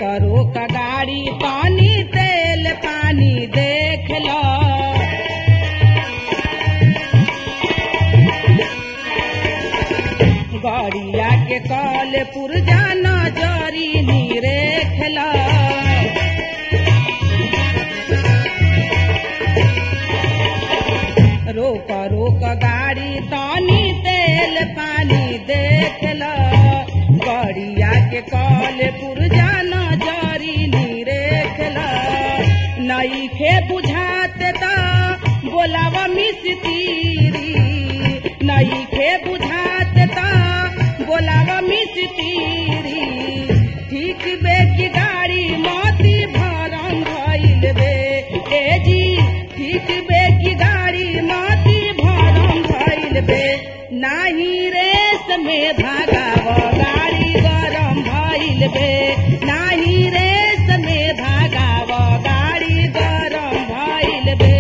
रोक रोक गाड़ी पानी तेल पानी देख लो गड़िया के कल पुरजा नजरी निरेख लो रोक रोक गाड़ी तानी तेल पानी देख लो गड़िया के कल पुरजा नजरी निरेख लो नई खे बुझाते त बोलावा मिस्तीरी नई खे बुझाते त बोलावा मिस्तीरी ठीक बे की गाड़ी मोती भरम भइल बे ए जी ठीक बे की गाड़ी मोती भरम भइल बे नाही रेस में भागाव गाड़ी गरम भइल बे नाही रेस में भागाव गाड़ी गरम भइल बे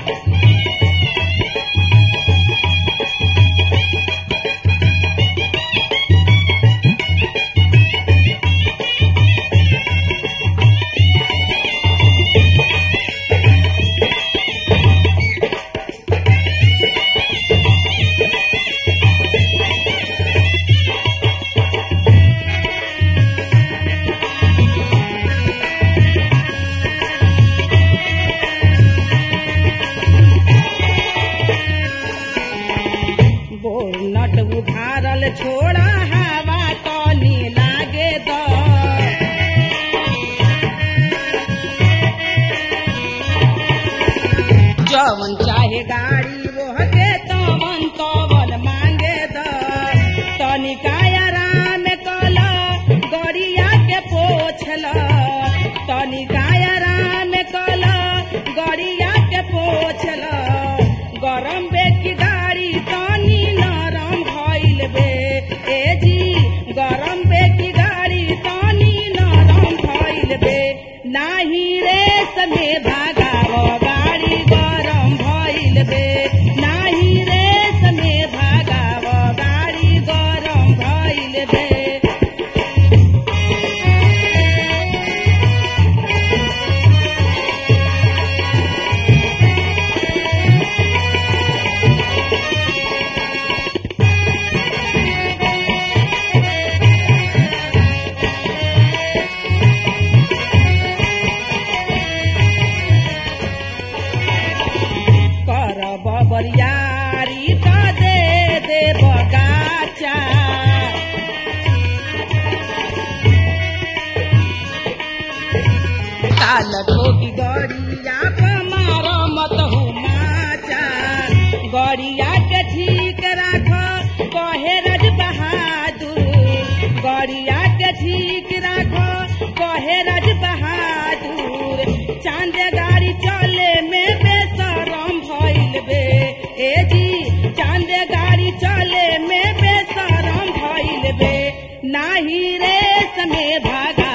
बोनट उघारल छोड़ा हवा तनी लागे द जवन चाहे गाड़ी रोहके तवन तवन मांगे द तनिका आराम कल गड़िया के पोछल तनिका आराम कल गड़िया के पोछल गरम बे की गाड़ी तनी नरम भइल बे ए जी गरम बे की गाड़ी तनी नरम भइल बे नाही रेस में भागाव गाड़ी गरम भइल बे नाही रेस में भागाव गाड़ी गरम भइल बे कर बबरियारी त दे दे बगाचा काल ठोकी गड़िया प मार मत हु माचा गड़िया के ठीक राख कहे रज बहादुर गड़िया के ठीक राख कहे रज बहादुर चांद गाड़ी चले में बेसरम भइल बे ए जी चांद गाड़ी चले में बेसरम भइल बे नाही रेस में भागा